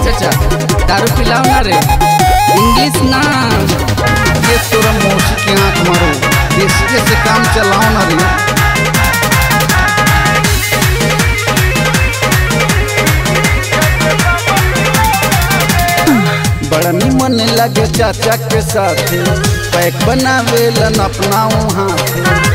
चाचा दारू पिलाओ ना रे इंग्लिश ना ये तोरा मौसी के आंख मारो देसी से काम चलाओ ना रे बड़ा निमन लगे चाचा के साथ पैक बनावेलन अपना हाथ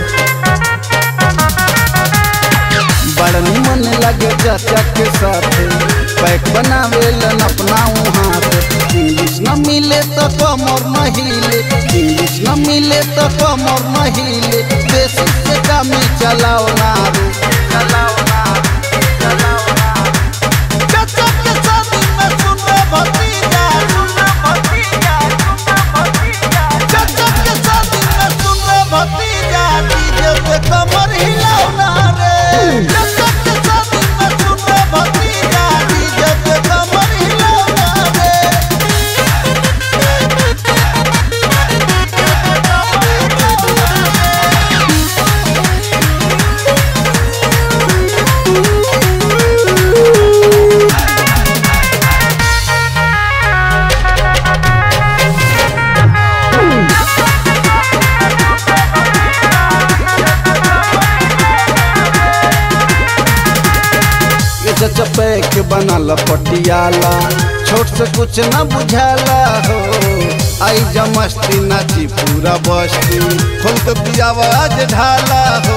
बड़ा निमन लगे चाचा के साथ पैक बनावेलन अपना हाथ इंग्लिश न मिले तो कमर न हिले इंग्लिश न मिले तो कमर न हिले देसी से काम चलाओ ना रे चलाओ ना चलाओ ना चाचा के शादी में सुन रे भतीजा सुन रे भतीजा सुन रे भतीजा चाचा के शादी में सुन रे भतीजा डीजे पे कमर हिलाओ ना रे चाचा के शादी में सुन रे भतीजा डीजे पे कमर हिलाओ ना रे ये चाचा पैक बनल पटियाला छोट से कुछ न बुझाला हो आई जा मस्ती नाची पूरा बस्ती खोल के पियावा आज ढाला हो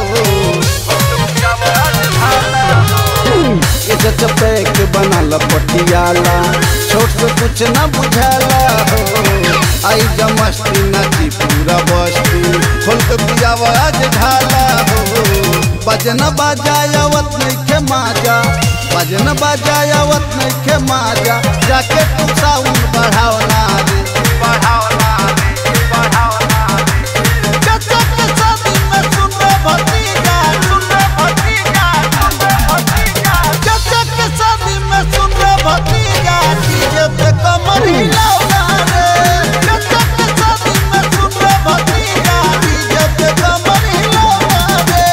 ये चाचा पैक बनल पटियाला छोट से कुछ न बुझाला हो आई जा मस्ती नाची पूरा बस्ती खोल के पियावा आज ढाला हो बजन बजायावत नहीं के माजा बजन बजायावत नहीं के माजा जाके तू साउंड बढ़ाओ ना रे बढ़ाओ ना रे बढ़ाओ ना रे चाचा के शादी में सुन रे भतीजा सुन रे भतीजा सुन रे भतीजा चाचा के शादी में सुन रे भतीजा डीजे पे कमर हिलाओ ना रे चाचा के शादी में सुन रे भतीजा डीजे पे कमर हिलाओ ना रे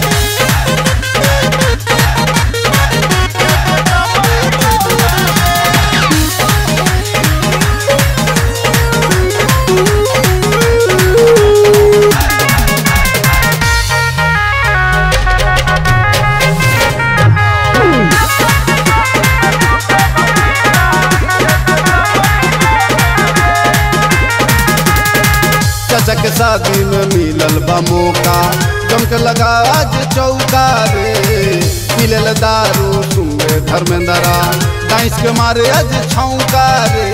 चाचा के शादी में मिलल बा मौका जमक लगा आज चौका रे मिलल दारू सुंगे धर्मेंद्रा डांस के मारे आज छौका रे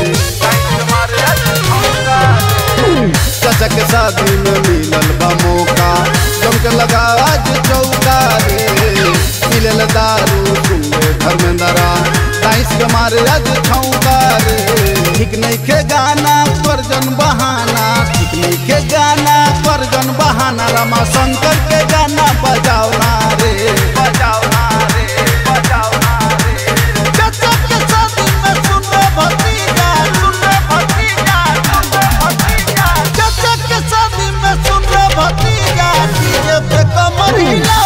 चाचा के शादी में मिलल बा मौका जमक लगा आज चौका रे मिलल दारू सुंगे धर्मेंद्रा डांस के मारे आज छौका रे ठीक नहीं के गाना परजन बहाना ठीक नहीं के गाना परजन बहाना रमा शंकर के गाना बजाओ ना रे बजाओ ना रे बजाओ ना रे चाचा के शादी में सुन रे भतीजा सुन रे भतीजा सुन रे भतीजा चाचा के शादी में सुन रे भतीजा डीजे पे कमर हिलाओ